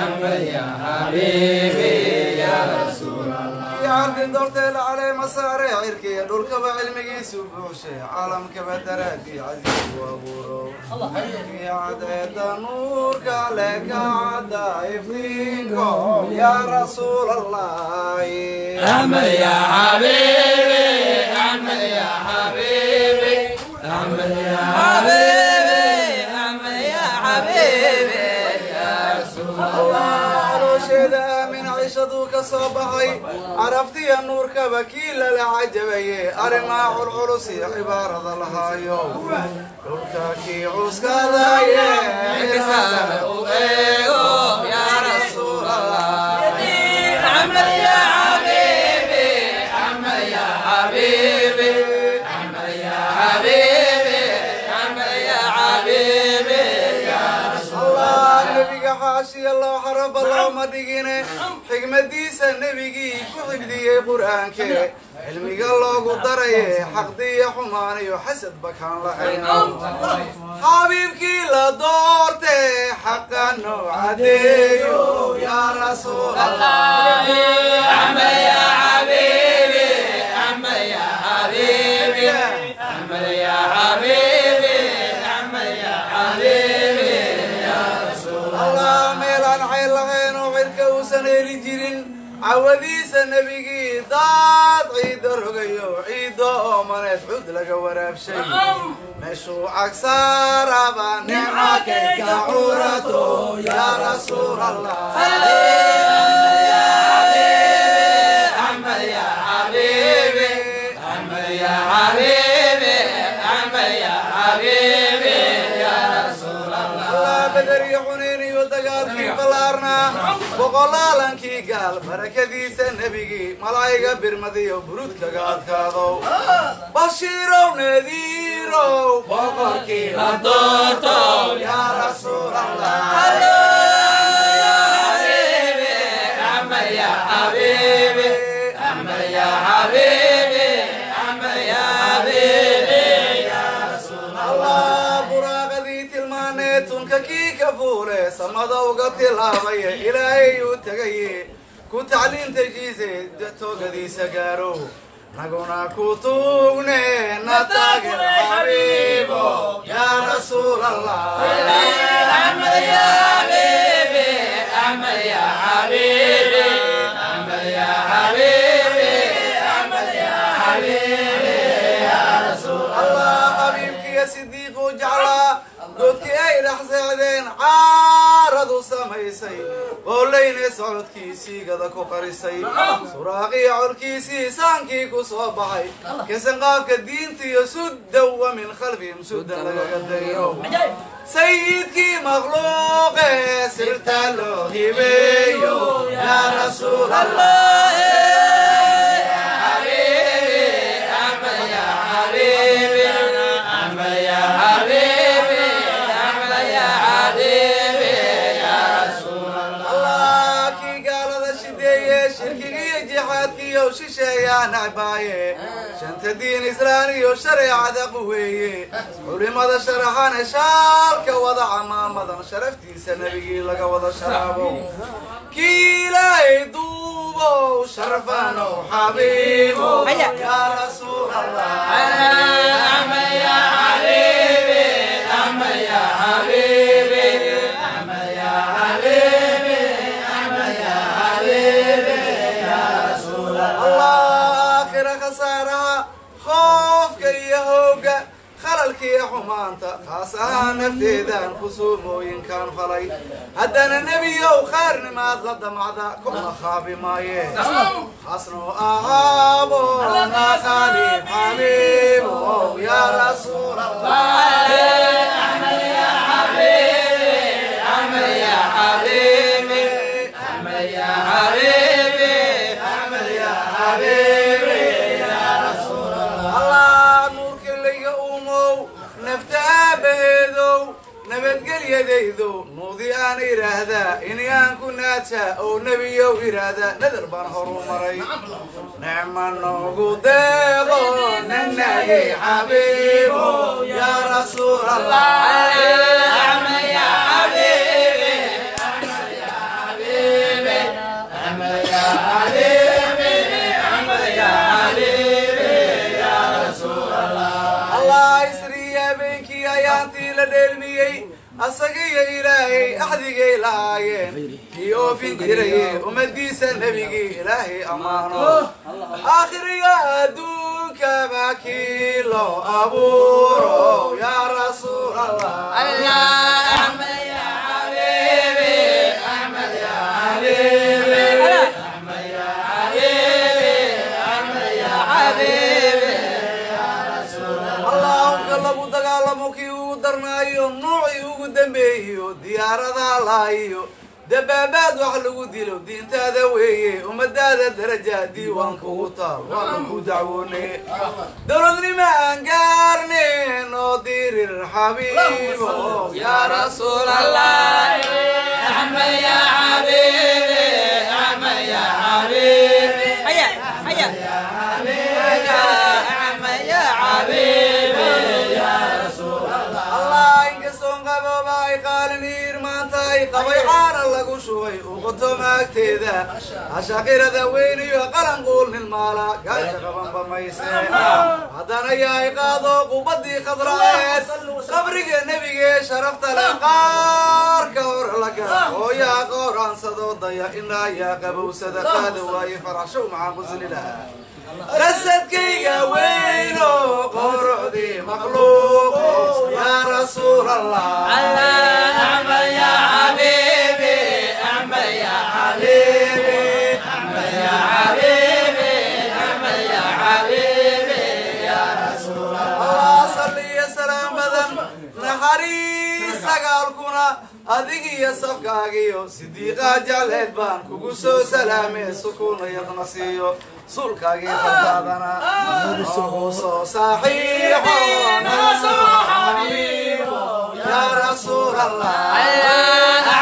ardi doorteela calee masaare cirkiya dhulkaba cilmigiisu buuxshe caalamkaba daraadii casiisu abuuro cadeeda nuurka le ka cada iftiinko yaa rasuul allahi caloosheeda aamin cishaduu ka soo baxay caraftiya nuurkaba kii lala cajabaye arrimaa culculus iyo cibaarada lahaayo dhulka kii cuskadaye cisada u eego yaa rasuul allah allah nebiga xaashiya loo xaraba looma dhigine xigmadiisa nebigii ku xifdiyey qur-aanke cilmiga loogu daraye xaqdiya xumaan iyo xasad bakaan lahayn xabiibkii la doorte xaqa noo cadeeyo yaa rasuul allah allah meelaan cayl lahayn oo cirka uusan heli jirin cawadiisa nebigii daad ciidda rogayo ciidda oo maneed cud laga waraabshay meeshuu cagsaaraba nicmakayka curato yaa rasuul allah allah beder iyo xuneyn iyo dagaalkii ballaarnaa boqolaalankii gaal barakadiisa nebigii malaa'iga birmadiyo burudkaga adkaadow bashiirow nadiirow boqorkii la doortow yaa rasuul allah allah buraaqadii tilmaanee tunka kii ka fuule samada uga tilaabaya ilaahay uu tegaye ku tacliintajiise toogadiisa gaaro naguna ku tuugne na taageer xabiibo yaa rasuul allah allah xabiibkiiyo sidiiquu jeclaa doodkii ay dhex seexdeen caaradu samaysay qoollayne socodkiisii gada ku qarisay suraaqiya colkiisii saankii ku soo baxay kasanqaafka diintiyo suddan wa min khalfihim suddan lagaga dayo sayidkii makhluuqe sirta loo hibeeyo yaa rasuul allah allah kii gaalada shideeye shirkigiiyo jixaadkiiyo shisheeyaa nacbaaye shanta diin islaan iyo shareecada quweeye culimada sharaxane shaalka wada camaamadan sharaftiisa nebigii laga wada sharaabo kii ilaahay duubow sharfanow xabiibo yaa rasuul allah allah aakhira khasaaraha khoofka iyo hooga khalalkiiyo xumaanta khaas ahaan nafteedaan khusuumooyinkaan falay haddana nebiyow khaarnimaad la damacda kuma khaabi maaye khaasnoo ahaabo na khaliif xabiibo yaa rasuul allah allah nuurka layga uumow nafta aabbaheedow nabadgelyadaydo nuudi aan idhaahdaa inayaan ku naaja oo nebiyow idhaahdaa nadar baan horu maray nicma noogu deeqo nanagi xabiibo yaa rasuul allah asagiyo ilaahay axdigay lahaayeen kii oofin jiraye ummadiisa nebigii ilaahay ammaano aakhiriga adduunkaba kii loo abuuro yaa rasuul allah allahumka lagu dagaalamo kii ugu darnaayo nuucii ugu dambeeyo diyaaradaa laayo dabaabaad wax lagu dilo diintaada weeye ummadaada daraja diiwaan kugu taal waana ku dacwoone dowladnimo aan gaarneen oo dirir xabiibo yaa rasuul allah allah inkastoon qabooba ay qaalin iirmaantahay qabay caana lagu shubay uqoto maagteeda ashaqirada weyn iyo qalanquul nilmaala gaasha qabanba mayse haddana yahay qaado qubadii khadraeed qabriga nebigee sharafta leh qaarka hor laga oo yaa qooraansado daya inaa yaa qabowsada qaada waaye faraxshow maxaan quslilaa qasadkayga weyno qorocdii makhluuqo yaa rasuul allah allah salliya salaam badan naxariis sagaalkuna adigiyo safkaagiyo sidiiqaa jecleed baan kugu soo salaamee sukuuna yadna siiyo sulkaagii fardaadana oo soo saaxiixo yaa rasuul allah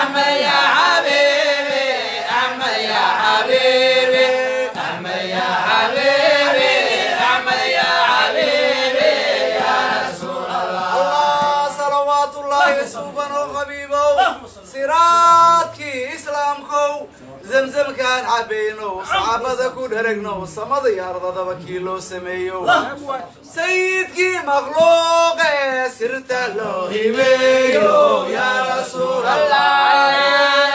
allah salawaat ullaahi suuban oo qabiibow siraadkii islaamkow zamzamkaan cabaynow saxaabada ku dheragnow samada iyo ardadaba kii loo sameeyow sayidkii makhluuqe sirta loo hibeeyo yaa rasuul allah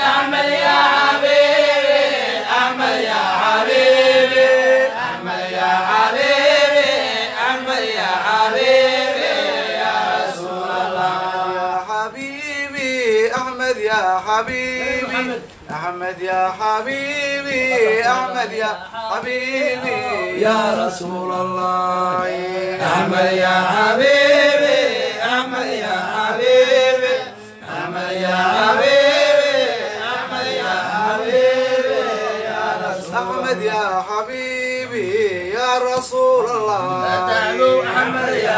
يا حبيبي أحمد يا حبيبي أحمد يا حبيبي أحمد يا حبيبي يا رسول الله أحمد يا حبيبي أحمد يا حبيبي أحمد يا حبيبي أحمد يا حبيبي أحمد يا حبيبي يا رسول الله أحمد يا